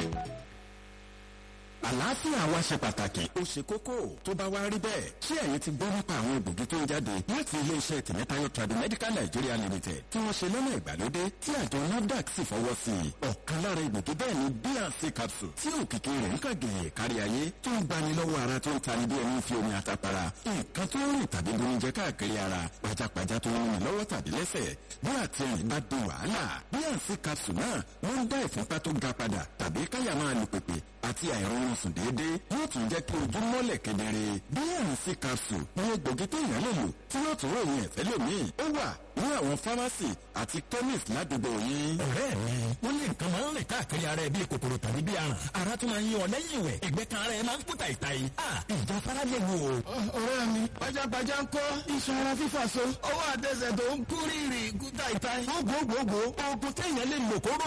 àlàáfíà wa ṣe pàtàkì ó ṣe kókó tó bá wá rí bẹ́ẹ̀ ṣé ẹ̀yin ti gbọ́ nípa àwọn egbògi tó ń jáde láti iléeṣẹ́ tìmẹ́tayọ Tradimedical Nigeria Limited tí wọ́n ṣe lọ́nà ìgbàlódé tí àjọ NAFDAC sì fọwọ́ sí i ọ̀kan lára egbògi bẹ́ẹ̀ ni BRC capsule tí òkìkí rẹ̀ ń kàgẹ̀yẹ̀ kárí ayé tó ń gbani lọ́wọ́ ara tó ń tani bí ẹni fi omi àtàpàrà nǹkan tó ń rìn tàbí bonijẹ káàkiri ara pajápajá tó ń rìn lọ́wọ́ tàbí lẹ́sẹ̀ bí àtẹ̀yìn bá di wàhálà BRC capsule náà wọ́n ń dá ìfúnpá tó ga padà tàbí káyà máa lù pèpè àti àìrọ̀rùn sùn déédéé yóò tún jẹ́ kí ojú mọ́lẹ̀ kedere BRC capsule ní egbògi téèyàn lè lò tí yóò tún ròyìn ẹ̀fẹ́ lómii ó wà ní àwọn fámásì àti chemist ládùúgbò yín. ọ̀rẹ́ mi wọ́n ní nǹkan máa ń rìn káàkiri ara ẹ bíi kòkòrò tàbí bíi aràn ara tún máa ń yí ọ lẹ́yìn ìwẹ̀ ẹ̀gbẹ́ kan ara ẹ máa ń kú tàìtàì ìjà fara lè wò. ọ̀rẹ́ mi pajápajá ń kọ́ iṣan ara fífà so ọwọ́ àtẹsẹ̀ tó ń kú rírì kú tàìtàì. gbogbogbò oògùn téèyàn lè lò kó